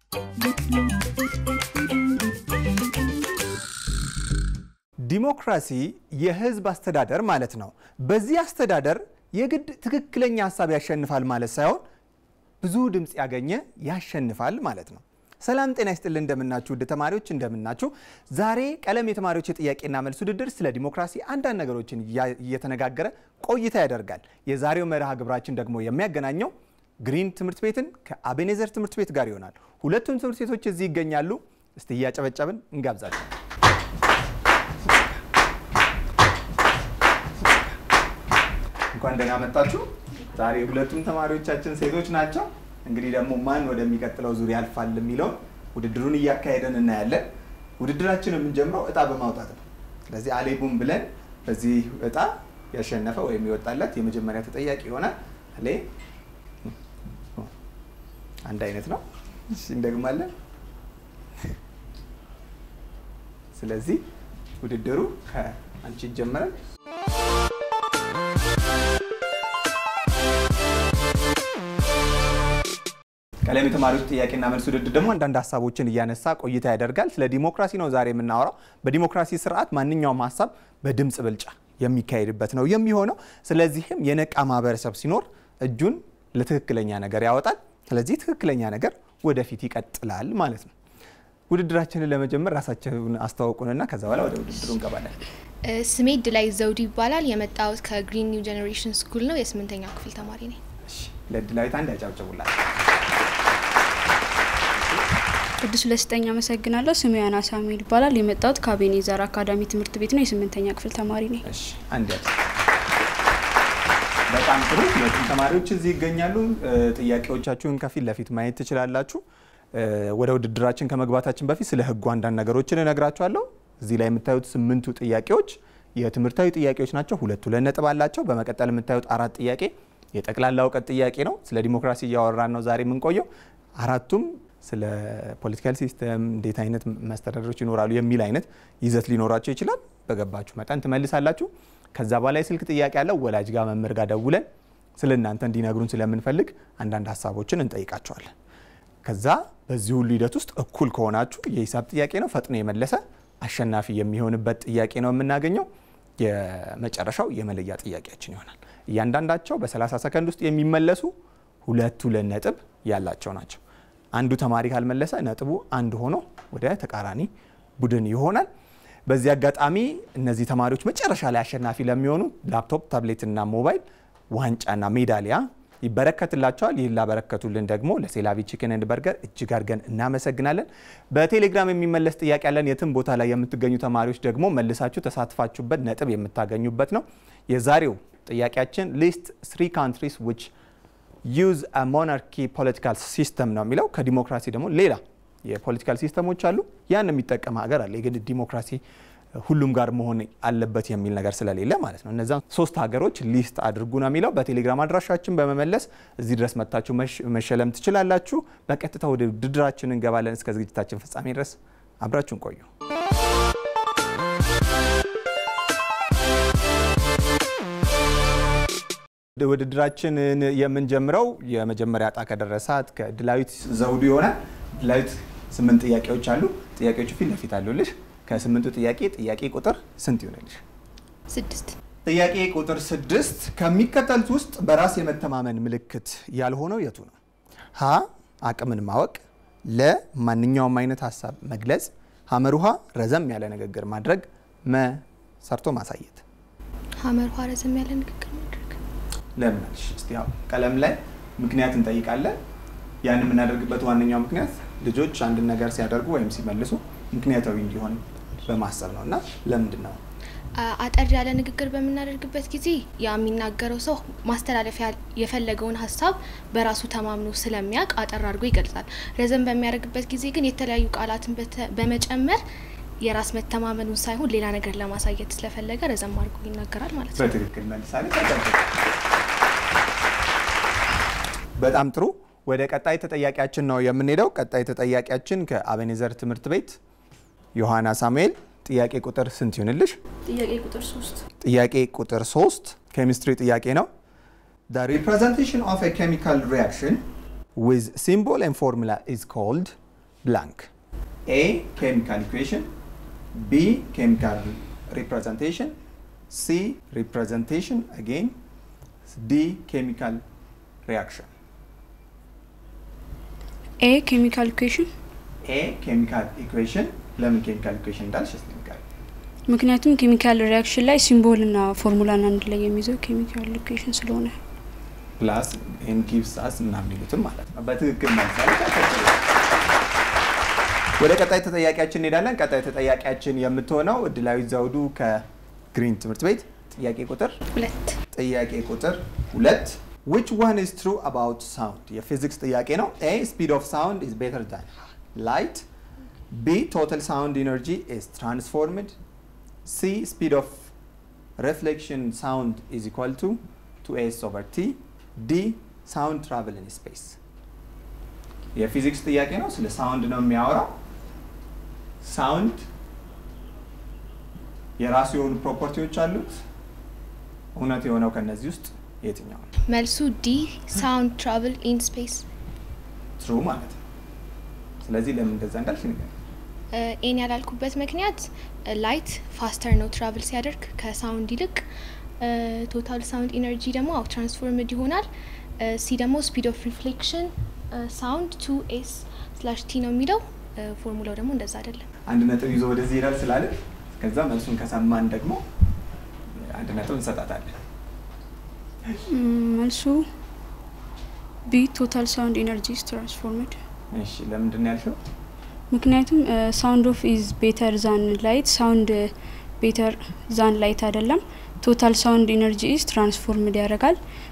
ዲሞክራሲ የህዝብ አስተዳደር ማለት ነው። በዚህ አስተዳደር የግድ ትክክለኛ ሀሳብ ያሸንፋል ማለት ሳይሆን ብዙ ድምፅ ያገኘ ያሸንፋል ማለት ነው። ሰላም ጤና ይስጥልን፣ እንደምናችሁ ውድ ተማሪዎች እንደምናችሁ። ዛሬ ቀለም የተማሪዎች የጥያቄና መልስ ውድድር ስለ ዲሞክራሲ አንዳንድ ነገሮችን እየተነጋገረ ቆይታ ያደርጋል። የዛሬው መርሃ ግብራችን ደግሞ የሚያገናኘው ግሪን ትምህርት ቤትን ከአቤኔዘር ትምህርት ቤት ጋር ይሆናል። ሁለቱም ትምህርት ቤቶች እዚህ ይገኛሉ። እስቲ እያጨበጨብን እንጋብዛቸው። እንኳን ደህና መጣችሁ። ዛሬ ሁለቱም ተማሪዎቻችን ሴቶች ናቸው። እንግዲህ ደግሞ ማን ወደሚቀጥለው ዙር ያልፋል የሚለውን ውድድሩን እያካሄደን እናያለን። ውድድራችን የምንጀምረው እጣ በማውጣት ነው። ስለዚህ አሌቡም ብለን በዚህ እጣ ያሸነፈ ወይም የወጣለት የመጀመሪያ ተጠያቂ ይሆናል። አሌ አንድ አይነት ነው። እሺ እንደግማለን። ስለዚህ ውድድሩ ከአንቺ ይጀምራል። ቀለም የተማሪዎች ጥያቄና መልስ ውድድር ደግሞ አንዳንድ ሀሳቦችን እያነሳ ቆይታ ያደርጋል። ስለ ዲሞክራሲ ነው ዛሬ የምናወራው። በዲሞክራሲ ስርዓት ማንኛውም ሀሳብ በድምፅ ብልጫ የሚካሄድበት ነው የሚሆነው። ስለዚህም የነቃ ማህበረሰብ ሲኖር እጁን ለትክክለኛ ነገር ያወጣል። ስለዚህ ትክክለኛ ነገር ወደፊት ይቀጥላል ማለት ነው። ውድድራችንን ለመጀመር ራሳቸውን አስተዋውቁንና ከዛ በኋላ ወደ ውድድሩ እንገባለን። ስሜ ድላይ ዘውዱ ይባላል። የመጣሁት ከግሪን ኒው ጀኔሬሽን ስኩል ነው። የስምንተኛ ክፍል ተማሪ ነኝ። ለድላዊት አንድ ያጨብጭቡላት። ቅዱስ ለስጠኝ አመሰግናለሁ። ስሜ ያና ሳሙኤል ይባላል። የመጣሁት ከአቤኔዘር አካዳሚ ትምህርት ቤት ነው። የስምንተኛ ክፍል ተማሪ ነኝ። እሺ አንድ ያጭ በጣም ጥሩ። ሁለቱም ተማሪዎች እዚህ ይገኛሉ። ጥያቄዎቻችሁን ከፊት ለፊት ማየት ትችላላችሁ። ወደ ውድድራችን ከመግባታችን በፊት ስለ ሕጉ አንዳንድ ነገሮችን እነግራችኋለሁ። እዚህ ላይ የምታዩት ስምንቱ ጥያቄዎች የትምህርታዊ ጥያቄዎች ናቸው። ሁለቱ ሁለት ነጥብ አላቸው። በመቀጠል የምታዩት አራት ጥያቄ የጠቅላላ እውቀት ጥያቄ ነው። ስለ ዲሞክራሲ እያወራን ነው ዛሬ የምንቆየው። አራቱም ስለ ፖለቲካል ሲስተም እንዴት አይነት መስተዳደሮች ይኖራሉ የሚል አይነት ይዘት ሊኖራቸው ይችላል። በገባችሁ መጠን ትመልሳላችሁ። ከዛ በኋላ የስልክ ጥያቄ ያለው ወላጅ ጋር መምህር ጋር ደውለን ስለ እናንተ እንዲነግሩን ስለምንፈልግ አንዳንድ ሀሳቦችን እንጠይቃቸዋለን። ከዛ በዚህ ሁሉ ሂደት ውስጥ እኩል ከሆናችሁ የሂሳብ ጥያቄ ነው፣ ፈጥኖ የመለሰ አሸናፊ የሚሆንበት ጥያቄ ነው የምናገኘው። የመጨረሻው የመለያ ጥያቄያችን ይሆናል። እያንዳንዳቸው በ30 ሰከንድ ውስጥ የሚመለሱ ሁለት ሁለት ነጥብ ያላቸው ናቸው። አንዱ ተማሪ ካልመለሰ ነጥቡ አንድ ሆኖ ወደ ተቃራኒ ቡድን ይሆናል። በዚህ አጋጣሚ እነዚህ ተማሪዎች መጨረሻ ላይ አሸናፊ ለሚሆኑ ላፕቶፕ፣ ታብሌትና ሞባይል ዋንጫና ሜዳሊያ ይበረከትላቸዋል። ይህን ላበረከቱልን ደግሞ ለሴላቪ ቺክን ኤንድ በርገር እጅግ አድርገን እናመሰግናለን። በቴሌግራም የሚመለስ ጥያቄ ያለን የትም ቦታ ላይ የምትገኙ ተማሪዎች ደግሞ መልሳችሁ ተሳትፋችሁበት ነጥብ የምታገኙበት ነው። የዛሬው ጥያቄያችን ሊስት ስሪ ካንትሪስ ዊች ዩዝ ሞናርኪ ፖለቲካል ሲስተም ነው የሚለው። ከዲሞክራሲ ደግሞ ሌላ የፖለቲካል ሲስተሞች አሉ። ያን የሚጠቀም ሀገር አለ። የግድ ዲሞክራሲ ሁሉም ጋር መሆን አለበት የሚል ነገር ስለሌለ ማለት ነው። እነዛን ሶስት ሀገሮች ሊስት አድርጉ ነው የሚለው። በቴሌግራም አድራሻችን በመመለስ እዚህ ድረስ መጥታችሁ መሸለም ትችላላችሁ። በቀጥታ ወደ ውድድራችን እንገባለን። እስከ ዝግጅታችን ፍጻሜ ድረስ አብራችሁን ቆዩ። ውድድራችንን የምንጀምረው የመጀመሪያ እጣ ከደረሳት ከድላዊት ዘውዱ ይሆናል። ድላዊት ስምንት ጥያቄዎች አሉ። ጥያቄዎቹ ፊት ለፊት አሉልሽ። ከስምንቱ ጥያቄ ጥያቄ ቁጥር ስንት ይሆንልሽ? ስድስት ጥያቄ ቁጥር ስድስት ከሚከተሉት ውስጥ በራስ የመተማመን ምልክት ያልሆነው የቱ ነው? ሀ አቅምን ማወቅ፣ ለ ማንኛውም አይነት ሀሳብ መግለጽ፣ ሐመር ውሃ ረዘም ያለ ንግግር ማድረግ፣ መ ሰርቶ ማሳየት። ሀመር ውሃ ረዘም ያለ ንግግር ማድረግ። ለምን አልሽ? እስቲ ያው ቀለም ላይ ምክንያት እንጠይቃለን። ያን የምናደርግበት ዋነኛው ምክንያት ልጆች አንድን ነገር ሲያደርጉ ወይም ሲመልሱ ምክንያታዊ እንዲሆን በማሰብ ነው እና ለምንድን ነው አጠር ያለ ንግግር በምናደርግበት ጊዜ ያ የሚናገረው ሰው ማስተላለፍ የፈለገውን ሀሳብ በራሱ ተማምኖ ስለሚያውቅ አጠር አድርጎ ይገልጻል። ረዘም በሚያደርግበት ጊዜ ግን የተለያዩ ቃላትን በመጨመር የራስ መተማመኑን ሳይሆን ሌላ ነገር ለማሳየት ስለፈለገ ረዘም አድርጎ ይናገራል ማለት ነው። በትክክል መልሳሌ። በጣም ጥሩ። ወደ ቀጣይ ተጠያቂያችን ነው የምንሄደው። ቀጣይ ተጠያቂያችን ከአቤኔዘር ትምህርት ቤት ዮሐና ሳሙኤል። ጥያቄ ቁጥር ስንት ይሆንልሽ? ጥያቄ ቁጥር ሶስት ጥያቄ ቁጥር ሶስት ኬሚስትሪ ጥያቄ ነው። The representation of a chemical reaction with symbol and formula is called ብላንክ ኤ ኬሚካል ኢኩዌሽን ቢ ኬሚካል ሪፕሬዘንቴሽን ሲ ሪፕሬዘንቴሽን አጌን ዲ ኬሚካል ሪያክሽን ኤ ኬሚካል ኢኩዌሽን ኤ ኬሚካል ኢኩዌሽን ለምን ኬሚካል ኢኩዌሽን እንዳልሽ እስቲ ንገሪኝ። ምክንያቱም ኬሚካል ሪያክሽን ላይ ሲምቦልና ፎርሙላን አንድ ላይ የሚይዘው ኬሚካል ኢኩዌሽን ስለሆነ ፕላስ ኤን ጊቭስ አስ ምናምን ይሉትም ማለት ነው። በትክክል መልሳለች። ወደ ቀጣይ ተጠያቂያችን እንሄዳለን። ቀጣይ ተጠያቂያችን የምትሆነው እድላዊት ዘውዱ ከግሪን ትምህርት ቤት ጥያቄ ቁጥር ሁለት ጥያቄ ቁጥር ሁለት which one is true about sound የፊዚክስ ጥያቄ ነው። a speed of sound is better than light b total sound energy is transformed c speed of reflection sound is equal to 2s over t d sound travel in space የፊዚክስ ጥያቄ ነው። ስለ ሳውንድ ነው የሚያወራው። ሳውንድ የራሱ የሆኑ ፕሮፐርቲዎች አሉት። እውነት የሆነው ከነዚህ ውስጥ የትኛው ነው? መልሱ ዲ ሳውንድ ትራቭል ኢን ስፔስ ትሩ ማለት ነው። ስለዚህ ለምን እንደዛ እንዳልሽ ንገሪኝ። ኤን ያላልኩበት ምክንያት ላይት ፋስተር ነው ትራቭል ሲያደርግ ከሳውንድ ይልቅ ቶታል ሳውንድ ኢነርጂ ደግሞ አው ትራንስፎርምድ ይሆናል። ሲ ደግሞ ስፒድ ኦፍ ሪፍሌክሽን ሳውንድ ቱ ኤስ ስላሽ ቲ ነው የሚለው ፎርሙላው ደግሞ እንደዛ አይደለም። አንድ ነጥብ ይዞ ወደዚህ ይሄዳል ስላለ ከዛ መልሱን ከሰማን ደግሞ አንድ ነጥብ እንሰጣታለን። ም፣ መልሱ ቢ ቶታል ሳውንድ ኢነርጂ ኢዝ ትራንስፎርምድ እሺ ለምንድን ነው ያልሽው? ምክንያቱም ሳውንድ ኦፍ ኢዝ ቤተር ዛን ላይት ሳውንድ ቤተር ዛን ላይት አይደለም። ቶታል ሳውንድ ኢነርጂ ኢዝ ትራንስፎርምድ ያደርጋል።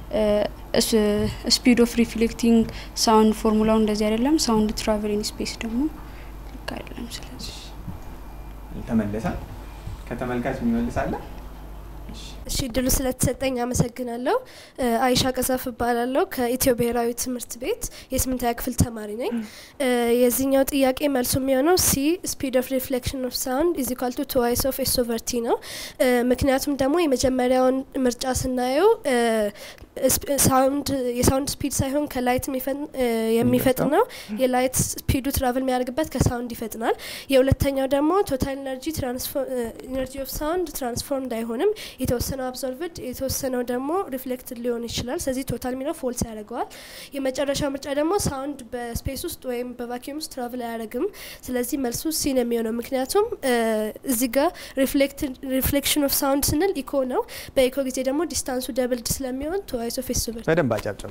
ስፒድ ኦፍ ሪፍሌክቲንግ ሳውንድ ፎርሙላው እንደዚህ አይደለም። ሳውንድ ትራቨል ኢን ስፔስ ደግሞ ልክ አይደለም። ስለዚህ ተመለሰ። ከተመልካች የሚመልሳለ? እሺ እሺ እድሉ ስለተሰጠኝ አመሰግናለሁ። እ፣ አይሻ ቀዛፍ እባላለሁ ከኢትዮ ብሔራዊ ትምህርት ቤት የስምንተኛ ክፍል ተማሪ ነኝ። እ፣ የዚህኛው ጥያቄ መልሱ የሚሆነው ሲ ስፒድ ኦፍ ሪፍሌክሽን ኦፍ ሳውንድ ኢዝ ኢኳል ቱ ትዋይስ ኦፍ ኤስ ኦቨር ቲ ነው። እ፣ ምክንያቱም ደግሞ የመጀመሪያውን ምርጫ ስናየው እ፣ ስፒ- ሳውንድ የሳውንድ ስፒድ ሳይሆን ከላይት የሚፈጥን- እ፣ የሚፈጥን ነው። የላይት ስፒዱ ትራቭል የሚያደርግበት ከሳውንድ ይፈጥናል። የሁለተኛው ደግሞ ቶታል ኤነርጂ ኢነርጂ ኦፍ ሳውንድ ትራንስፎርምድ አይሆንም። የተወሰነው አብዞርቭድ የተወሰነው ደግሞ ሪፍሌክትድ ሊሆን ይችላል። ስለዚህ ቶታል የሚለው ፎልስ ያደርገዋል። የመጨረሻው ምርጫ ደግሞ ሳውንድ በስፔስ ውስጥ ወይም በቫኪዩም ውስጥ ትራቭል አያደርግም። ስለዚህ መልሱ ሲ ነው የሚሆነው። ምክንያቱም እ፣ እዚህ ጋር ሪፍሌክሽን ኦፍ ሳውንድ ስንል ኢኮ ነው። በኢኮ ጊዜ ደግሞ ዲስታንሱ ደብልድ ስለሚሆን ትዋይስ ኦፍ ኤስ ኦቨር በደንብ አጨብጭቡ።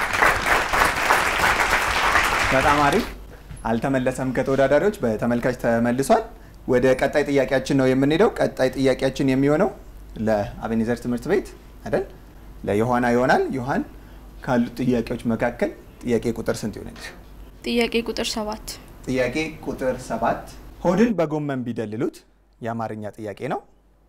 በጣም አሪፍ። አልተመለሰም ከተወዳዳሪዎች በተመልካች ተመልሷል። ወደ ቀጣይ ጥያቄያችን ነው የምንሄደው። ቀጣይ ጥያቄያችን የሚሆነው ለአቤኔዘር ትምህርት ቤት አይደል ለዮሐና ይሆናል። ዮሐን ካሉት ጥያቄዎች መካከል ጥያቄ ቁጥር ስንት ይሆናል? ጥያቄ ቁጥር ሰባት ጥያቄ ቁጥር ሰባት ሆድን በጎመን ቢደልሉት የአማርኛ ጥያቄ ነው።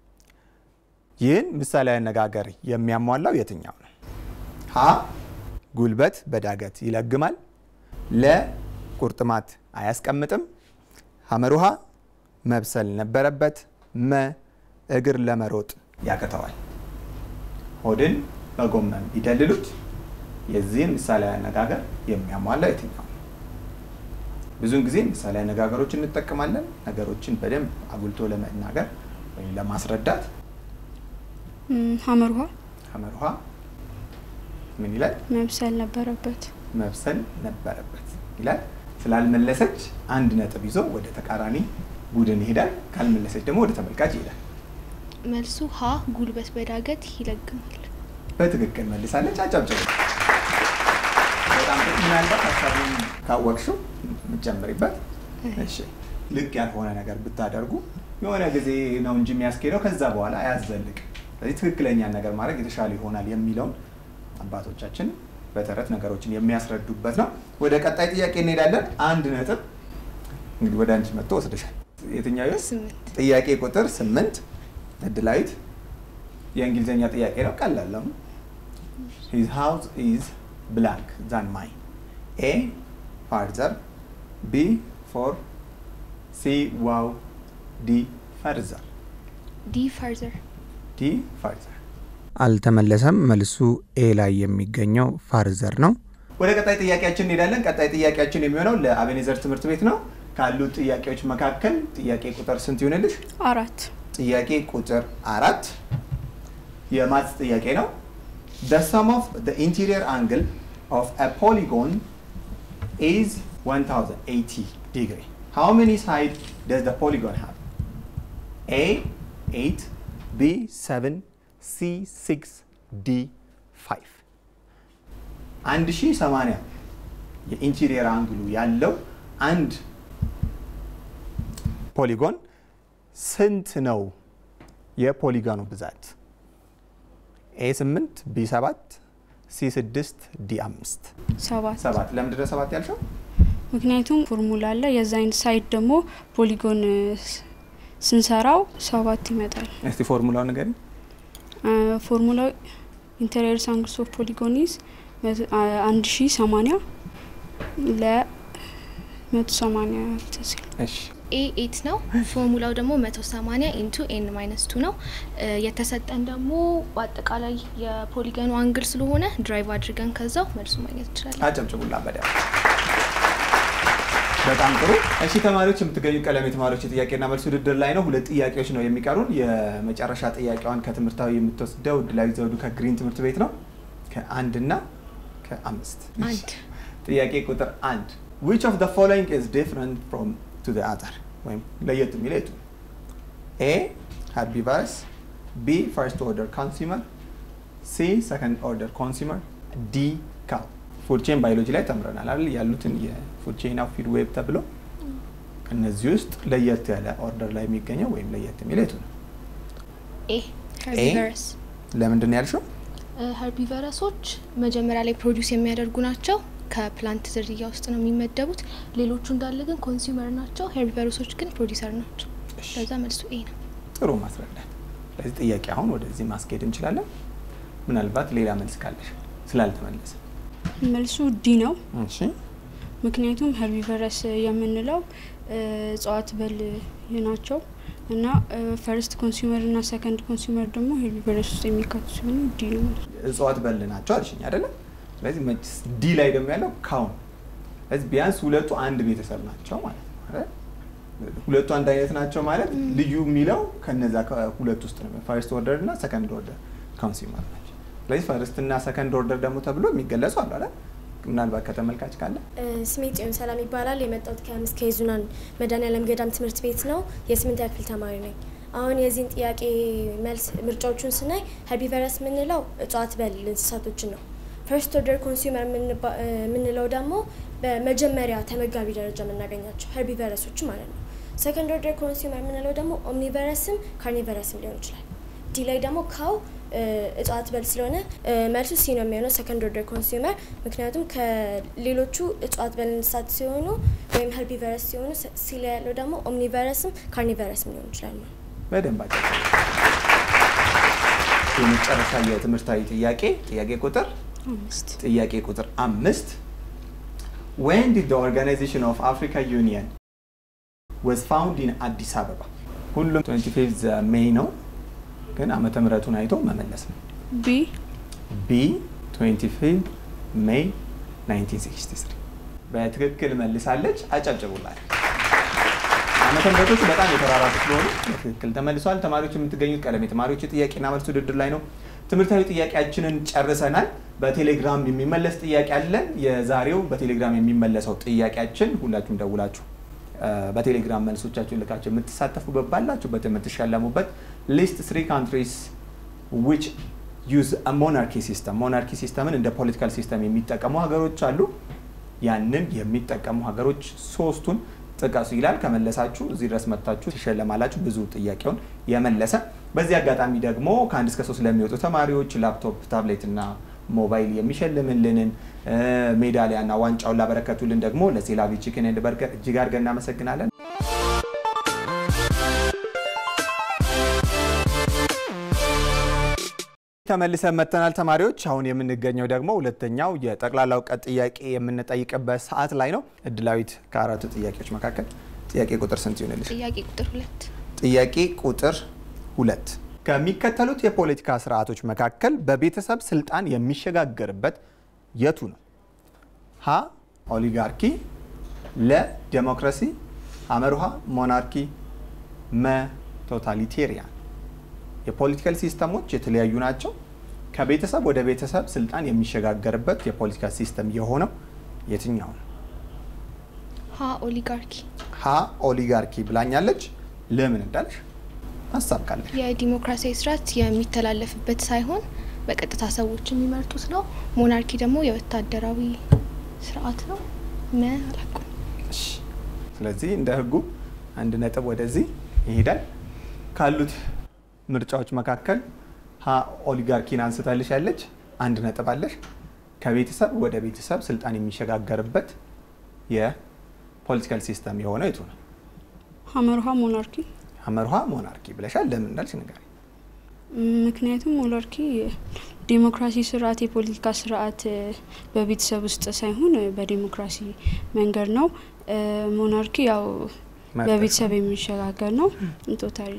ይህን ምሳሌያዊ አነጋገር የሚያሟላው የትኛው ነው? ሀ ጉልበት በዳገት ይለግማል፣ ለ ቁርጥማት አያስቀምጥም፣ ሐመሩሃ መብሰል ነበረበት፣ መ እግር ለመሮጥ ያቅተዋል። ሆድን በጎመን ቢደልሉት የዚህን ምሳሌያዊ አነጋገር የሚያሟላው የትኛው ነው? ብዙውን ጊዜ ምሳሌ አነጋገሮች እንጠቀማለን። ነገሮችን በደንብ አጉልቶ ለመናገር ወይም ለማስረዳት ም፣ ሀመር ውሃ ሐመር ውሃ ምን ይላል? መብሰል ነበረበት። መብሰል ነበረበት ይላል። ስላልመለሰች አንድ ነጥብ ይዞ ወደ ተቃራኒ ቡድን ይሄዳል። ካልመለሰች ደግሞ ወደ ተመልካች ይሄዳል። መልሱ ሀ ጉልበት በዳገት ይለግማል። በትክክል መልሳለች። አጨብጭቡ። በጣም ጥሩ። ምናልባት ሀሳቡን ካወቅሽው የምትጨምሪበት እሺ። ልክ ያልሆነ ነገር ብታደርጉ የሆነ ጊዜ ነው እንጂ የሚያስኬደው ከዛ በኋላ አያዘልቅም። ስለዚህ ትክክለኛን ነገር ማድረግ የተሻለ ይሆናል የሚለውን አባቶቻችን በተረት ነገሮችን የሚያስረዱበት ነው። ወደ ቀጣይ ጥያቄ እንሄዳለን። አንድ ነጥብ እንግዲህ ወደ አንቺ መጥቶ ወስደሻል። የትኛው ይሆን? ስምንት ጥያቄ ቁጥር ስምንት እድላዊት የእንግሊዝኛ ጥያቄ ነው። ቀላል ነው። ሂዝ ሃውስ ኢዝ ብላንክ ዛን ማይ ኤ ፋርዘር ቢ ፎር ሲ ዋው ዲ ፈርዘር ዲ ፈርዘር ዲ ፋርዘር አልተመለሰም። መልሱ ኤ ላይ የሚገኘው ፋርዘር ነው። ወደ ቀጣይ ጥያቄያችን እንሄዳለን። ቀጣይ ጥያቄያችን የሚሆነው ለአቤኔዘር ትምህርት ቤት ነው። ካሉት ጥያቄዎች መካከል ጥያቄ ቁጥር ስንት ይሆንልሽ? አራት ጥያቄ ቁጥር አራት የማትስ ጥያቄ ነው። The sum of the interior angle of a polygon is 1080 degree. How many sides does the polygon have? A 8, B 7, C 6, D 5. 1080 የኢንቴሪየር አንግሉ ያለው አንድ ፖሊጎን ስንት ነው? የፖሊጎኑ ብዛት ኤ 8 ቢ 7 ሲ 6 ዲ 5 ሰባት ሰባት ለምንድን ነው ሰባት ያልሽው? ምክንያቱም ፎርሙላ አለ የዛ አይነት ሳይድ ደግሞ ፖሊጎን ስ- ስንሰራው ሰባት ይመጣል። እስቲ ፎርሙላውን ንገሪኝ። ፎርሙላው ኢንተሪየር አንግልስ ኦፍ ፖሊጎን ኢዝ አንድ ሺ ሰማኒያ ለመቶ ሰማኒያ ተሲል እሺ ኤ ኤት ነው። ፎርሙላው ደግሞ 180 ኢንቱ ኤን ማይነስ ቱ ነው። እ የተሰጠን ደግሞ በአጠቃላይ የፖሊገኑ አንግል ስለሆነ ድራይቭ አድርገን ከዛው መልሱ ማግኘት እንችላለን። አጨብጭቡላ በደምብ በጣም ጥሩ። እሺ ተማሪዎች የምትገኙ ቀለም የተማሪዎች የጥያቄና መልስ ውድድር ላይ ነው። ሁለት ጥያቄዎች ነው የሚቀሩን። የመጨረሻ ጥያቄዋን ከትምህርታዊ የምትወስደው ድላዊ ዘውዱ ከግሪን ትምህርት ቤት ነው ከአንድና ከአምስት አንድ ጥያቄ ቁጥር አንድ which of the following is different from to the other ወይም ለየት የሚለው የቱ ነው? A herbivores B first order consumer C second order consumer D cow ፉድ ቼን ባዮሎጂ ላይ ተምረናል አይደል ያሉትን የፉድ ቼን ኦፍ ፊድ ዌብ ተብሎ ከነዚህ ውስጥ ለየት ያለ ኦርደር ላይ የሚገኘው ወይም ለየት የሚለው የቱ ነው? ኤ ሄርቢቨረስ ለምንድን ነው ያልሽው? ሄርቢቨረሶች መጀመሪያ ላይ ፕሮዲውስ የሚያደርጉ ናቸው። ከፕላንት ዝርያ ውስጥ ነው የሚመደቡት። ሌሎቹ እንዳለ ግን ኮንሱመር ናቸው። ሄርቢቨረሶች ግን ፕሮዲውሰር ናቸው። እሺ። ለዛ መልሱ ኤ ነው። ጥሩ ማስረዳት። ስለዚህ ጥያቄ አሁን ወደዚህ ማስኬድ እንችላለን። ምናልባት ሌላ መልስ ካለሽ ስላልተመለሰ። መልሱ ዲ ነው። እሺ ምክንያቱም ሄርቢቨረስ የምንለው እ እጽዋት በል ናቸው እና ፈርስት ኮንሱመር እና ሰከንድ ኮንሱመር ደግሞ ሄርቢቨረስ ውስጥ የሚካቱ ሲሆኑ ዲ ነው ማለት ነው። እጽዋት በል ናቸው አልሽኝ አይደለም? ስለዚህ መችስ ዲ ላይ ደግሞ ያለው ካውን። ስለዚህ ቢያንስ ሁለቱ አንድ ቤተሰብ ናቸው ማለት ነው አይደል? ሁለቱ አንድ አይነት ናቸው ማለት ልዩ የሚለው ከነዛ ከሁለት ውስጥ ነው። ፈርስት ኦርደር እና ሰከንድ ኦርደር ኮንሱመር ናቸው። ስለዚህ ፈርስት እና ሰከንድ ኦርደር ደግሞ ተብሎ የሚገለጹ አሉ አይደል? ምናልባት ከተመልካች ካለ ስሜ ጽዮን ሰላም ይባላል። የመጣሁት ከአምስት ከይዙናን መድኃኔዓለም ገዳም ትምህርት ቤት ነው። የስምንተኛ ክፍል ተማሪ ነኝ። አሁን የዚህን ጥያቄ መልስ ምርጫዎቹን ስናይ ሄርቢቨረስ የምንለው እጽዋት በል እንስሳቶችን ነው። ፈርስት ኦርደር ኮንሱመር የምንለው ደግሞ በመጀመሪያ ተመጋቢ ደረጃ የምናገኛቸው ሄርቢቨረሶች ማለት ነው። ሰከንድ ኦርደር ኮንሱመር የምንለው ደግሞ ኦምኒቨረስም ካርኒቨረስም ሊሆን ይችላል። ዲ ላይ ደግሞ ካው እጽዋት በል ስለሆነ እ መልሱ ሲ ነው የሚሆነው ሰከንድ ኦርደር ኮንሱመር። ምክንያቱም ከሌሎቹ እጽዋት በል እንስሳት ሲሆኑ ወይም ሄርቢቨረስ ሲሆኑ ሲ- ሲ ላይ ያለው ደግሞ ኦምኒቨረስም ካርኒቨረስም ሊሆን ይችላል ማለት ነው። በደንብ አጭ የመጨረሻ የትምህርታዊ ጥያቄ ጥያቄ ቁጥር አምስት ጥያቄ ቁጥር አምስት when did the organization of Africa Union was found in አዲስ አበባ ሁሉም 25 ሜይ ነው ግን ዓመተ ምሕረቱን አይቶ መመለስ ነው ቢ ቢ 25 ሜይ 1963 በትክክል መልሳለች አጨብጭቡላት ዓመተ ምሕረቶቹ በጣም የተራራቁ ስለሆኑ በትክክል ተመልሰዋል ተማሪዎች የምትገኙት ቀለም የተማሪዎች የጥያቄና መልስ ውድድር ላይ ነው ትምህርታዊ ጥያቄያችንን ጨርሰናል በቴሌግራም የሚመለስ ጥያቄ አለን የዛሬው በቴሌግራም የሚመለሰው ጥያቄያችን ሁላችሁም ደውላችሁ እ፣ በቴሌግራም መልሶቻችሁን ልካችሁ የምትሳተፉበት ባላችሁበት የምትሸለሙበት ሊስት ስሪ ካንትሪስ ዊች ዩዝ ሞናርኪ ሲስተም ሞናርኪ ሲስተምን እንደ ፖለቲካል ሲስተም የሚጠቀሙ ሀገሮች አሉ ያንን የሚጠቀሙ ሀገሮች ሶስቱን ጥቀሱ ይላል ከመለሳችሁ እዚህ ድረስ መጥታችሁ ትሸለማላችሁ ብዙ ጥያቄውን የመለሰ በዚህ አጋጣሚ ደግሞ ከአንድ እስከ ሶስት ለሚወጡ ተማሪዎች ላፕቶፕ ታብሌት እና ሞባይል የሚሸልምልንን እ፣ ሜዳሊያ እና ዋንጫውን ላበረከቱልን ደግሞ ለሴላቪ ቺክን ኤንድ በርገር እጅግ አድርገን እናመሰግናለን ተመልሰን መጥተናል ተማሪዎች። አሁን የምንገኘው ደግሞ ሁለተኛው የጠቅላላ እውቀት ጥያቄ የምንጠይቅበት ሰዓት ላይ ነው። እድላዊት ከአራቱ ጥያቄዎች መካከል ጥያቄ ቁጥር ስንት ይሆንልሽ? ጥያቄ ቁጥር ሁለት ጥያቄ ቁጥር ሁለት ከሚከተሉት የፖለቲካ ስርዓቶች መካከል በቤተሰብ ስልጣን የሚሸጋገርበት የቱ ነው? ሀ ኦሊጋርኪ፣ ለ ዴሞክራሲ፣ ሐመሩሃ ሞናርኪ፣ መ ቶታሊቴሪያን። የፖለቲካል ሲስተሞች የተለያዩ ናቸው። ከቤተሰብ ወደ ቤተሰብ ስልጣን የሚሸጋገርበት የፖለቲካ ሲስተም የሆነው የትኛው ነው? ሀ ኦሊጋርኪ ሀ ኦሊጋርኪ ብላኛለች። ለምን እንዳለሽ ሀሳብ ካለሽ የዲሞክራሲያዊ ስርዓት የሚተላለፍበት ሳይሆን በቀጥታ ሰዎች የሚመርጡት ነው። ሞናርኪ ደግሞ የወታደራዊ ስርዓት ነው። መ አላውቅም። እሺ። ስለዚህ እንደ ህጉ አንድ ነጥብ ወደዚህ ይሄዳል። ካሉት ምርጫዎች መካከል ሀ ኦሊጋርኪን አንስታልሽ ያለች አንድ ነጥብ አለሽ። ከቤተሰብ ወደ ቤተሰብ ስልጣን የሚሸጋገርበት የፖለቲካል ሲስተም የሆነው የቱ ነው? ሀመርሃ ሞናርኪ ሐመርሃ ሞናርኪ ብለሻል። ለምን እንዳልሽ ንገሪኝ። ምክንያቱም ሞናርኪ ዴሞክራሲ ስርዓት የፖለቲካ ስርዓት እ፣ በቤተሰብ ውስጥ ሳይሆን እ፣ በዴሞክራሲ መንገድ ነው። እ፣ ሞናርኪ ያው በቤተሰብ የሚሸጋገር ነው። ቶታሊ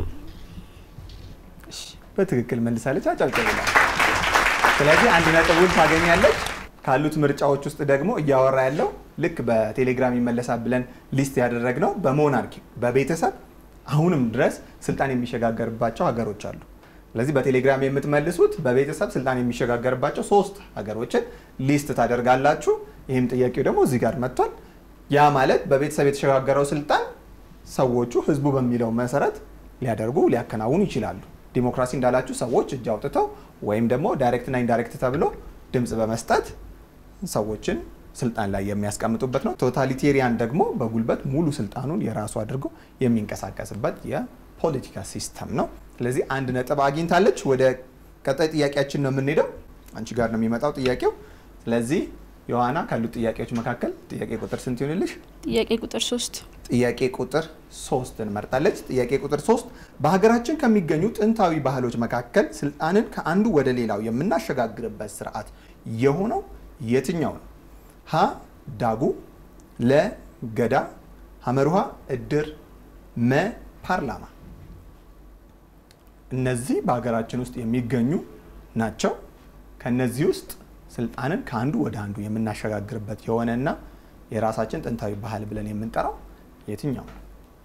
እሺ፣ በትክክል መልሳለች። አጨብጭብላት። ስለዚህ አንድ ነጥቡን ታገኛለች። ካሉት ምርጫዎች ውስጥ ደግሞ እያወራ ያለው ልክ በቴሌግራም ይመለሳል ብለን ሊስት ያደረግነው በሞናርኪ በቤተሰብ አሁንም ድረስ ስልጣን የሚሸጋገርባቸው ሀገሮች አሉ። ስለዚህ በቴሌግራም የምትመልሱት በቤተሰብ ስልጣን የሚሸጋገርባቸው ሶስት ሀገሮችን ሊስት ታደርጋላችሁ። ይህም ጥያቄው ደግሞ እዚህ ጋር መጥቷል። ያ ማለት በቤተሰብ የተሸጋገረው ስልጣን ሰዎቹ ህዝቡ በሚለው መሰረት ሊያደርጉ ሊያከናውኑ ይችላሉ። ዲሞክራሲ እንዳላችሁ ሰዎች እጅ አውጥተው ወይም ደግሞ ዳይሬክትና ኢንዳይሬክት ተብሎ ድምፅ በመስጠት ሰዎችን ስልጣን ላይ የሚያስቀምጡበት ነው። ቶታሊቴሪያን ደግሞ በጉልበት ሙሉ ስልጣኑን የራሱ አድርጎ የሚንቀሳቀስበት የፖለቲካ ሲስተም ነው። ስለዚህ አንድ ነጥብ አግኝታለች። ወደ ቀጣይ ጥያቄያችን ነው የምንሄደው። አንቺ ጋር ነው የሚመጣው ጥያቄው። ስለዚህ ዮሐና ካሉት ጥያቄዎች መካከል ጥያቄ ቁጥር ስንት ይሆንልሽ? ጥያቄ ቁጥር ሶስት ጥያቄ ቁጥር ሶስት እንመርጣለች። ጥያቄ ቁጥር ሶስት በሀገራችን ከሚገኙ ጥንታዊ ባህሎች መካከል ስልጣንን ከአንዱ ወደ ሌላው የምናሸጋግርበት ስርዓት የሆነው የትኛው ነው? ሀ ዳጉ፣ ለ ገዳ፣ ሐመሩሃ እድር፣ መ ፓርላማ። እነዚህ በሀገራችን ውስጥ የሚገኙ ናቸው። ከነዚህ ውስጥ ስልጣንን ከአንዱ ወደ አንዱ የምናሸጋግርበት የሆነና የራሳችን ጥንታዊ ባህል ብለን የምንጠራው የትኛው ነው?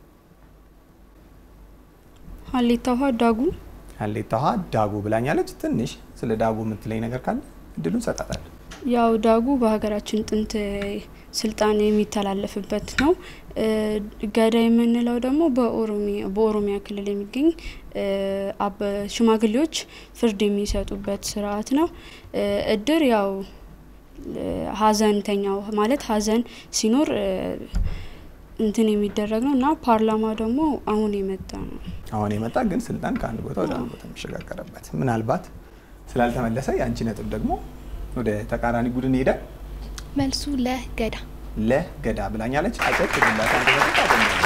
ሀሌታ ውሃ ዳጉ ሀሌታ ውሃ ዳጉ ብላኛለች። ትንሽ ስለ ዳጉ የምትለኝ ነገር ካለ እድሉን ሰጣታለሁ። ያው ዳጉ በሀገራችን ጥንት ስልጣን የሚተላለፍበት ነው። እ፣ ገዳ የምንለው ደግሞ በኦሮሚያ በኦሮሚያ ክልል የሚገኝ እ፣ አበ- ሽማግሌዎች ፍርድ የሚሰጡበት ስርዓት ነው። እ፣ እድር ያው እ፣ ሀዘንተኛው ማለት ሀዘን ሲኖር እ፣ እንትን የሚደረግ ነው እና ፓርላማ ደግሞ አሁን የመጣ ነው። አሁን የመጣ ግን ስልጣን ከአንድ ቦታ ወደ አንድ ቦታ የሚሸጋገርበት ምናልባት ስላልተመለሰ የአንቺ ነጥብ ደግሞ ወደ ተቃራኒ ቡድን ይሄዳል። መልሱ ለገዳ ለገዳ ብላኛለች። አጨት ግላት አንድ ነጥብ ታገኛለች።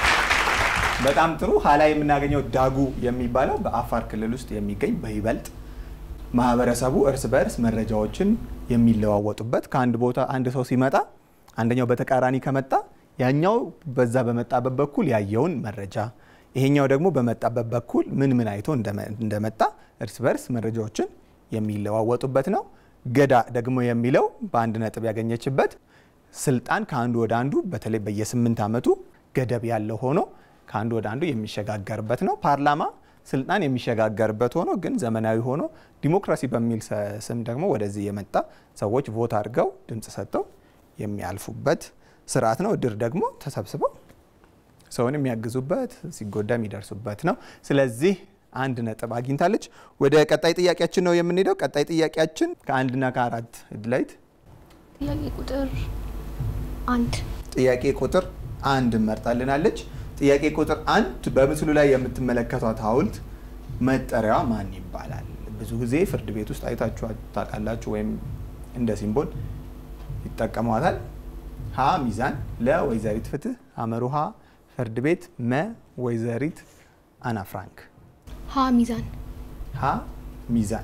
በጣም ጥሩ። ሀላ የምናገኘው ዳጉ የሚባለው በአፋር ክልል ውስጥ የሚገኝ በይበልጥ ማህበረሰቡ እርስ በእርስ መረጃዎችን የሚለዋወጡበት ከአንድ ቦታ አንድ ሰው ሲመጣ አንደኛው በተቃራኒ ከመጣ ያኛው በዛ በመጣበት በኩል ያየውን መረጃ ይሄኛው ደግሞ በመጣበት በኩል ምን ምን አይቶ እንደመ- እንደመጣ እርስ በርስ መረጃዎችን የሚለዋወጡበት ነው። ገዳ ደግሞ የሚለው በአንድ ነጥብ ያገኘችበት ስልጣን ከአንዱ ወደ አንዱ በተለይ በየስምንት ዓመቱ ገደብ ያለው ሆኖ ከአንዱ ወደ አንዱ የሚሸጋገርበት ነው። ፓርላማ ስልጣን የሚሸጋገርበት ሆኖ ግን ዘመናዊ ሆኖ ዲሞክራሲ በሚል ሰ- ስም ደግሞ ወደዚህ የመጣ ሰዎች ቮት አድርገው ድምፅ ሰጥተው የሚያልፉበት ስርዓት ነው። እድር ደግሞ ተሰብስበው ሰውን የሚያግዙበት ሲጎዳ የሚደርሱበት ነው። ስለዚህ አንድ ነጥብ አግኝታለች። ወደ ቀጣይ ጥያቄያችን ነው የምንሄደው። ቀጣይ ጥያቄያችን ከአንድና ከአራት እድላይት ጥያቄ ቁጥር አንድ ጥያቄ ቁጥር አንድ መርጣልናለች። ጥያቄ ቁጥር አንድ በምስሉ ላይ የምትመለከቷት ሐውልት መጠሪያዋ ማን ይባላል? ብዙ ጊዜ ፍርድ ቤት ውስጥ አይታችሁ ታውቃላችሁ፣ ወይም እንደ ሲምቦል ይጠቀሟታል። ሀ ሚዛን፣ ለ ወይዘሪት ፍትህ፣ ሐመሩሃ ፍርድ ቤት፣ መ ወይዘሪት አና ፍራንክ። ሀ ሚዛን ሀ ሚዛን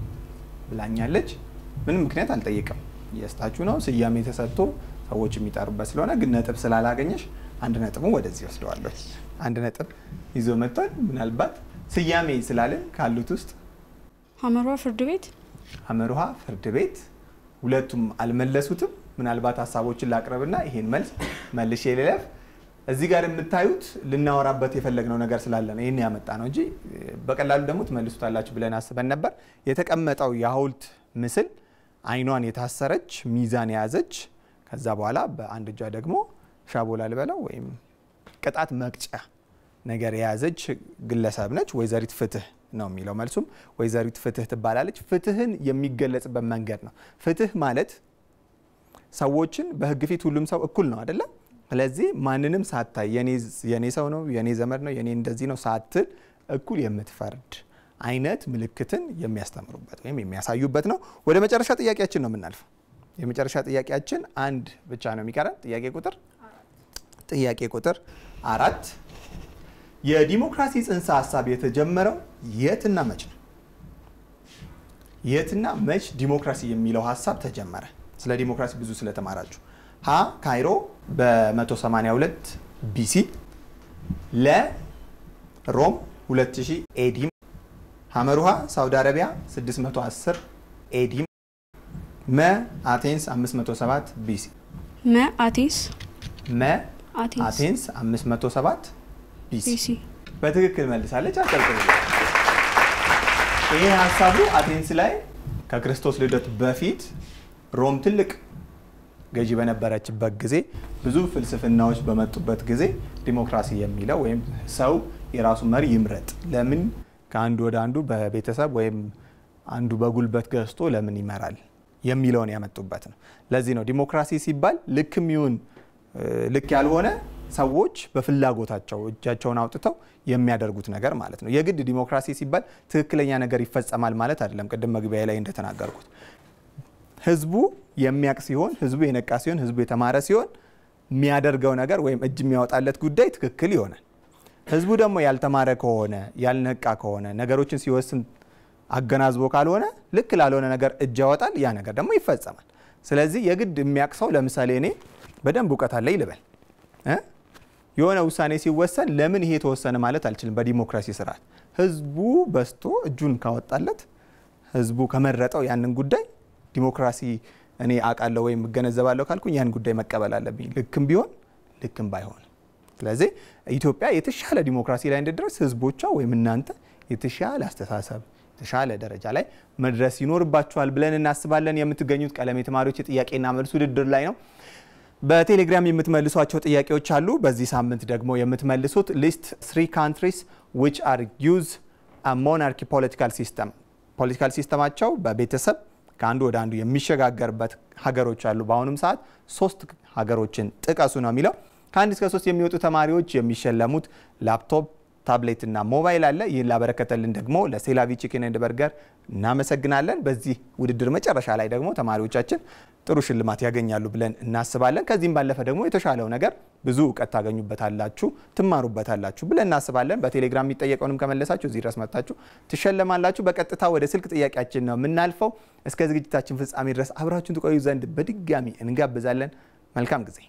ብላኛለች። ምንም ምክንያት አልጠይቅም። እየስታችሁ ነው ስያሜ ተሰጥቶ ሰዎች የሚጠሩበት ስለሆነ ግን ነጥብ ስላላገኘሽ አንድ ነጥቡን ወደዚህ ወስደዋለሁ። አንድ ነጥብ ይዞ መጥቷል። ምናልባት ስያሜ ስላለን ካሉት ውስጥ ሀመሯ ፍርድ ቤት ሐመሩሃ ፍርድ ቤት ሁለቱም አልመለሱትም። ምናልባት ሀሳቦችን ላቅርብና ይሄን መልስ መልሼ ልለፍ። እዚህ ጋር የምታዩት ልናወራበት የፈለግነው ነገር ስላለ ነው ይህን ያመጣ ነው እንጂ በቀላሉ ደግሞ ትመልሱታላችሁ ብለን አስበን ነበር። የተቀመጠው የሐውልት ምስል አይኗን የታሰረች ሚዛን የያዘች ከዛ በኋላ በአንድ እጇ ደግሞ ሻቦላ ልበለው ወይም ቅጣት መቅጫ ነገር የያዘች ግለሰብ ነች። ወይዘሪት ፍትህ ነው የሚለው መልሱም ወይዘሪት ፍትህ ትባላለች። ፍትህን የሚገለጽበት መንገድ ነው። ፍትህ ማለት ሰዎችን በህግ ፊት ሁሉም ሰው እኩል ነው አይደለም። ስለዚህ ማንንም ሳታይ የኔ ሰው ነው የኔ ዘመድ ነው የኔ እንደዚህ ነው ሳትል እኩል የምትፈርድ አይነት ምልክትን የሚያስተምሩበት ወይም የሚያሳዩበት ነው። ወደ መጨረሻ ጥያቄያችን ነው የምናልፈው። የመጨረሻ ጥያቄያችን አንድ ብቻ ነው የሚቀረን። ጥያቄ ቁጥር ጥያቄ ቁጥር አራት የዲሞክራሲ ጽንሰ ሀሳብ የተጀመረው የትና መች ነው? የትና መች ዲሞክራሲ የሚለው ሀሳብ ተጀመረ? ስለ ዲሞክራሲ ብዙ ስለተማራችሁ ሀ ካይሮ በ182 ቢሲ፣ ለ ሮም 2000 ኤዲ፣ ሐመሩሃ ሳውዲ አረቢያ 610 ኤዲ፣ መ አቴንስ 507 ቢሲ። መ አቴንስ መ አቴንስ አቴንስ 507 ቢሲ ቢሲ በትክክል መልሳለች። አቀልቅል። ይሄ ሀሳቡ አቴንስ ላይ ከክርስቶስ ልደት በፊት ሮም ትልቅ ገዢ በነበረችበት ጊዜ ብዙ ፍልስፍናዎች በመጡበት ጊዜ ዲሞክራሲ የሚለው ወይም ሰው የራሱ መሪ ይምረጥ፣ ለምን ከአንዱ ወደ አንዱ በቤተሰብ ወይም አንዱ በጉልበት ገዝቶ ለምን ይመራል የሚለውን ያመጡበት ነው። ለዚህ ነው ዲሞክራሲ ሲባል ልክም ይሁን ልክ ያልሆነ ሰዎች በፍላጎታቸው እጃቸውን አውጥተው የሚያደርጉት ነገር ማለት ነው። የግድ ዲሞክራሲ ሲባል ትክክለኛ ነገር ይፈጸማል ማለት አይደለም። ቅድም መግቢያ ላይ እንደተናገርኩት ህዝቡ የሚያውቅ ሲሆን፣ ህዝቡ የነቃ ሲሆን፣ ህዝቡ የተማረ ሲሆን የሚያደርገው ነገር ወይም እጅ የሚያወጣለት ጉዳይ ትክክል ይሆናል። ህዝቡ ደግሞ ያልተማረ ከሆነ ያልነቃ ከሆነ ነገሮችን ሲወስን አገናዝቦ ካልሆነ ልክ ላልሆነ ነገር እጅ ያወጣል። ያ ነገር ደግሞ ይፈጸማል። ስለዚህ የግድ የሚያውቅ ሰው ለምሳሌ እኔ በደንብ እውቀት አለኝ ልበል እ የሆነ ውሳኔ ሲወሰን ለምን ይሄ ተወሰነ ማለት አልችልም። በዲሞክራሲ ስርዓት ህዝቡ በስቶ እጁን ካወጣለት ህዝቡ ከመረጠው ያንን ጉዳይ ዲሞክራሲ እኔ አውቃለሁ ወይም እገነዘባለሁ ካልኩኝ ያን ጉዳይ መቀበል አለብኝ፣ ልክም ቢሆን ልክም ባይሆን። ስለዚህ ኢትዮጵያ የተሻለ ዲሞክራሲ ላይ እንድደርስ ህዝቦቿ ወይም እናንተ የተሻለ አስተሳሰብ የተሻለ ደረጃ ላይ መድረስ ይኖርባችኋል ብለን እናስባለን። የምትገኙት ቀለም የተማሪዎች የጥያቄና መልስ ውድድር ላይ ነው። በቴሌግራም የምትመልሷቸው ጥያቄዎች አሉ። በዚህ ሳምንት ደግሞ የምትመልሱት ሊስት ስሪ ካንትሪስ ዊች አር ዩዝ ሞናርኪ ፖለቲካል ሲስተም ፖለቲካል ሲስተማቸው በቤተሰብ ከአንዱ ወደ አንዱ የሚሸጋገርበት ሀገሮች አሉ። በአሁኑም ሰዓት ሶስት ሀገሮችን ጥቀሱ ነው የሚለው። ከአንድ እስከ ሶስት የሚወጡ ተማሪዎች የሚሸለሙት ላፕቶፕ ታብሌት እና ሞባይል አለ። ይህን ላበረከተልን ደግሞ ለሴላቪ ቺክን ኤንድ በርገር እናመሰግናለን። በዚህ ውድድር መጨረሻ ላይ ደግሞ ተማሪዎቻችን ጥሩ ሽልማት ያገኛሉ ብለን እናስባለን። ከዚህም ባለፈ ደግሞ የተሻለው ነገር ብዙ እውቀት ታገኙበታላችሁ፣ ትማሩበታላችሁ ብለን እናስባለን። በቴሌግራም የሚጠየቀውንም ከመለሳችሁ እዚህ ድረስ መጥታችሁ ትሸለማላችሁ። በቀጥታ ወደ ስልክ ጥያቄያችን ነው የምናልፈው። እስከ ዝግጅታችን ፍጻሜ ድረስ አብራችሁን ትቆዩ ዘንድ በድጋሚ እንጋብዛለን። መልካም ጊዜ።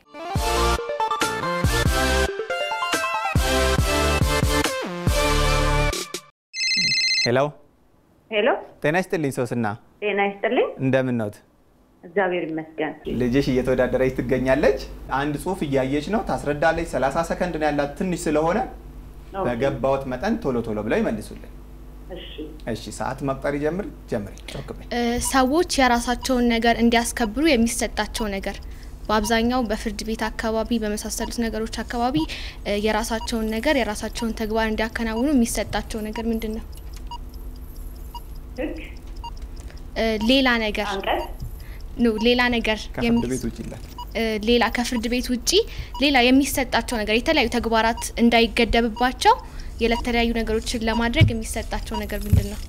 ሄሎ ሄሎ፣ ጤና ይስጥልኝ ሶስና፣ ጤና ይስጥልኝ። እንደምን ነዎት? እግዚአብሔር ይመስገን። ልጅሽ እየተወዳደረች ትገኛለች። አንድ ጽሁፍ እያየች ነው፣ ታስረዳለች። 30 ሰከንድ ነው ያላት፣ ትንሽ ስለሆነ ኦኬ፣ በገባዎት መጠን ቶሎ ቶሎ ብለው ይመልሱልን። እሺ። እሺ፣ ሰዓት መቁጠር ይጀምር። ጀምሪ። ጮክ በይ። እ፣ ሰዎች የራሳቸውን ነገር እንዲያስከብሩ የሚሰጣቸው ነገር በአብዛኛው በፍርድ ቤት አካባቢ በመሳሰሉት ነገሮች አካባቢ እ፣ የራሳቸውን ነገር የራሳቸውን ተግባር እንዲያከናውኑ የሚሰጣቸው ነገር ምንድን ነው? ህግ፣ እ፣ ሌላ ነገር አንቀጽ፣ ነው ሌላ ነገር ከፍርድ የሚ- ቤት ውጭ ይላል። እ፣ ሌላ ከፍርድ ቤት ውጪ ሌላ የሚሰጣቸው ነገር የተለያዩ ተግባራት እንዳይገደብባቸው የተለያዩ ነገሮችን ለማድረግ የሚሰጣቸው ነገር ምንድን ነው?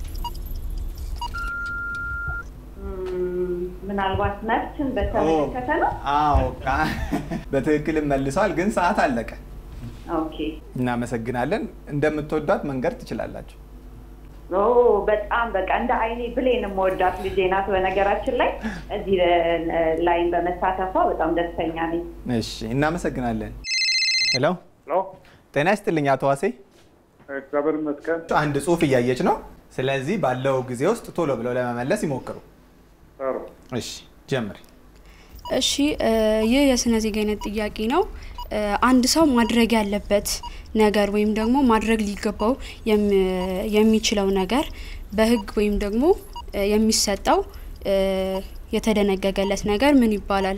እም፣ ምናልባት መብትን በተመለከተ ነው። አዎ፣ ቃ- በትክክልም መልሰዋል፣ ግን ሰዓት አለቀ። ኦኬ። እናመሰግናለን። እንደምትወዷት መንገድ ትችላላችሁ። ኦ በጣም በቃ እንደ አይኔ ብሌን የምወዳት ልጄ ናት። በነገራችን ላይ እዚህ ላይን በመሳተፏ በጣም ደስተኛ ነኝ። እሺ፣ እናመሰግናለን። ሄሎ፣ ሄሎ ጤና ይስጥልኝ አቶ ዋሴ። እግዚአብሔር ይመስገን። አንድ ጽሁፍ እያየች ነው። ስለዚህ ባለው ጊዜ ውስጥ ቶሎ ብለው ለመመለስ ይሞክሩ። ጥሩ እሺ፣ ጀምሪ። እሺ ይህ የስነ ዜጋነት ጥያቄ ነው። አንድ ሰው ማድረግ ያለበት ነገር ወይም ደግሞ ማድረግ ሊገባው የሚችለው ነገር በህግ ወይም ደግሞ የሚሰጠው የተደነገገለት ነገር ምን ይባላል?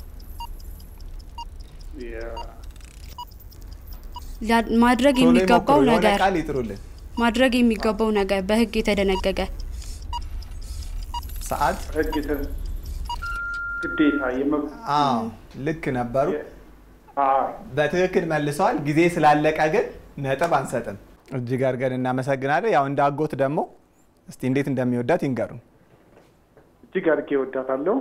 ማድረግ የሚገባው ነገር ቃል ይጥሩልን። ማድረግ የሚገባው ነገር በህግ የተደነገገ ሰዓት ህግ የተ- ግዴታ የመብት አዎ ልክ ነበሩ። አዎ፣ በትክክል መልሰዋል። ጊዜ ስላለቀ ግን ነጥብ አንሰጥም። እጅግ አድርገን እናመሰግናለን። ያው እንደ አጎት ደግሞ እስቲ እንዴት እንደሚወዳት ይንገሩን። እጅግ አድርጌ እወዳታለሁ።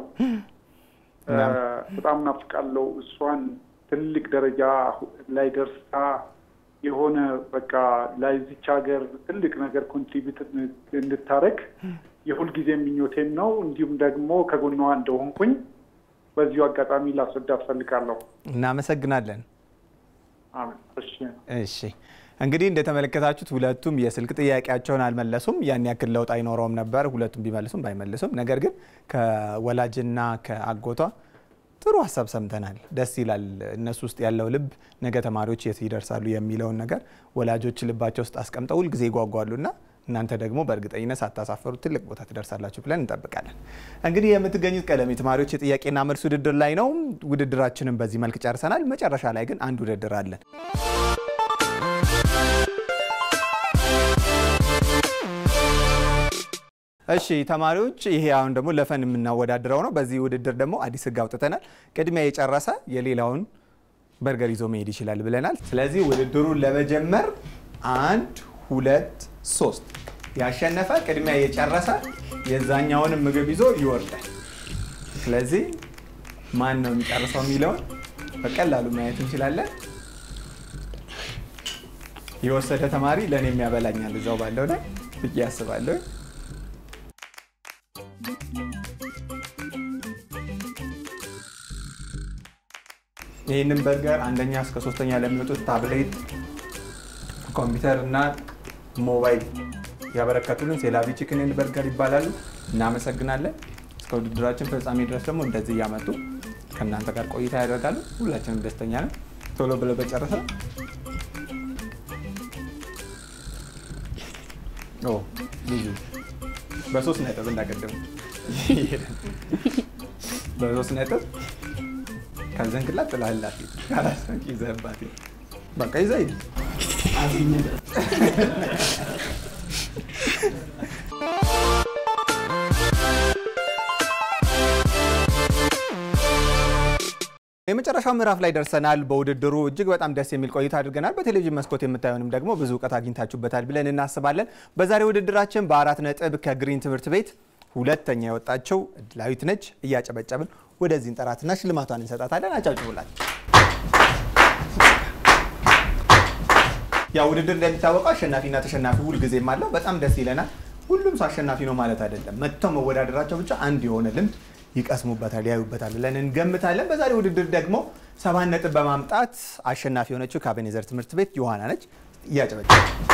በጣም ናፍቃለሁ። እሷን ትልቅ ደረጃ ላይ ደርሳ የሆነ በቃ ለዚች ሀገር ትልቅ ነገር ኮንትሪቢዩት እንድታረግ የሁልጊዜ ምኞቴም ነው። እንዲሁም ደግሞ ከጎኗ እንደሆንኩኝ በዚሁ አጋጣሚ ላስረዳት ፈልጋለሁ። እናመሰግናለን። አሜን። እሺ እሺ እንግዲህ እንደተመለከታችሁት ሁለቱም የስልክ ጥያቄያቸውን አልመለሱም። ያን ያክል ለውጥ አይኖረውም ነበር ሁለቱም ቢመልሱም ባይመልሱም። ነገር ግን ከወላጅና ከአጎቷ ጥሩ ሀሳብ ሰምተናል። ደስ ይላል። እነሱ ውስጥ ያለው ልብ ነገ ተማሪዎች የት ይደርሳሉ የሚለውን ነገር ወላጆች ልባቸው ውስጥ አስቀምጠው ሁልጊዜ ይጓጓሉና እናንተ ደግሞ በእርግጠኝነት ሳታሳፈሩ ትልቅ ቦታ ትደርሳላችሁ ብለን እንጠብቃለን። እንግዲህ የምትገኙት ቀለም የተማሪዎች የጥያቄና መልስ ውድድር ላይ ነው። ውድድራችንን በዚህ መልክ ጨርሰናል። መጨረሻ ላይ ግን አንድ ውድድር አለን። እሺ ተማሪዎች፣ ይሄ አሁን ደግሞ ለፈን የምናወዳድረው ነው። በዚህ ውድድር ደግሞ አዲስ ሕግ አውጥተናል። ቅድሚያ የጨረሰ የሌላውን በርገር ይዞ መሄድ ይችላል ብለናል። ስለዚህ ውድድሩን ለመጀመር አንድ ሁለት ሶስት ያሸነፈ ቅድሚያ የጨረሰ የዛኛውንም ምግብ ይዞ ይወርዳል። ስለዚህ ማን ነው የሚጨርሰው የሚለውን በቀላሉ ማየት እንችላለን። የወሰደ ተማሪ ለእኔ የሚያበላኛል እዛው ባለው ላይ ብዬ አስባለሁ። ይህንን በርገር አንደኛ እስከ ሶስተኛ ለሚወጡት ታብሌት፣ ኮምፒውተር እና ሞባይል ያበረከቱልን ሴላቪ ቺክንን በርገር ይባላሉ። እናመሰግናለን። እስከ ውድድራችን ፍጻሜ ድረስ ደግሞ እንደዚህ እያመጡ ከእናንተ ጋር ቆይታ ያደርጋሉ። ሁላችንም ደስተኛ ነን። ቶሎ ብለው በጨረሰ ኦ ልዩ በሶስት ነጥብ እንዳቀደሙ በሶስት ነጥብ ከዘንክላት ጥላላት ካላሰንክ ይዘህባት በቃ ይዘህ ሂድ። የመጨረሻው ምዕራፍ ላይ ደርሰናል። በውድድሩ እጅግ በጣም ደስ የሚል ቆይታ አድርገናል። በቴሌቪዥን መስኮት የምታዩንም ደግሞ ብዙ እውቀት አግኝታችሁበታል ብለን እናስባለን። በዛሬ ውድድራችን በአራት ነጥብ ከግሪን ትምህርት ቤት ሁለተኛ የወጣቸው እድላዊት ነች። እያጨበጨብን ወደዚህ እንጠራትና ሽልማቷን እንሰጣታለን። አጫጭቡላት። ያ ውድድር እንደሚታወቀው አሸናፊና ተሸናፊ ሁልጊዜም አለው። በጣም ደስ ይለናል። ሁሉም ሰው አሸናፊ ነው ማለት አይደለም። መጥተው መወዳደራቸው ብቻ አንድ የሆነ ልምድ ይቀስሙበታል፣ ያዩበታል ብለን እንገምታለን። በዛሬ ውድድር ደግሞ ሰባት ነጥብ በማምጣት አሸናፊ የሆነችው ከአቤኔዘር ትምህርት ቤት ዮሐና ነች። እያጨበጨ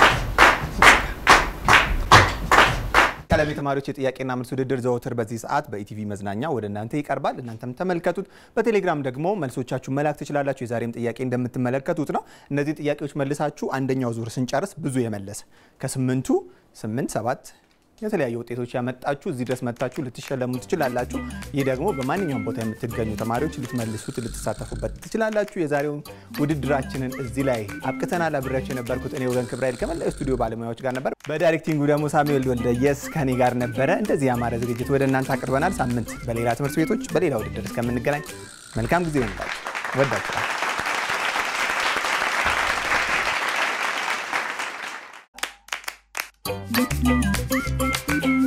ቀለም የተማሪዎች የጥያቄና መልስ ውድድር ዘወትር በዚህ ሰዓት በኢቲቪ መዝናኛ ወደ እናንተ ይቀርባል። እናንተም ተመልከቱት። በቴሌግራም ደግሞ መልሶቻችሁ መላክ ትችላላችሁ። የዛሬም ጥያቄ እንደምትመለከቱት ነው። እነዚህ ጥያቄዎች መልሳችሁ አንደኛው ዙር ስንጨርስ ብዙ የመለሰ ከስምንቱ ስምንት ሰባት የተለያዩ ውጤቶች ያመጣችሁ እዚህ ድረስ መጥታችሁ ልትሸለሙ ትችላላችሁ። ይህ ደግሞ በማንኛውም ቦታ የምትገኙ ተማሪዎች ልትመልሱት፣ ልትሳተፉበት ትችላላችሁ። የዛሬውን ውድድራችንን እዚህ ላይ አብቅተናል። አብሬያችሁ የነበርኩት እኔ ወገን ክብራይል ከመላው ስቱዲዮ ባለሙያዎች ጋር ነበር። በዳይሬክቲንጉ ደግሞ ሳሙኤል ወልደየስ ከኔ ጋር ነበረ። እንደዚህ ያማረ ዝግጅት ወደ እናንተ አቅርበናል። ሳምንት በሌላ ትምህርት ቤቶች በሌላ ውድድር እስከምንገናኝ መልካም ጊዜ ይሆንላችሁ። ወዳችኋል። Thank you.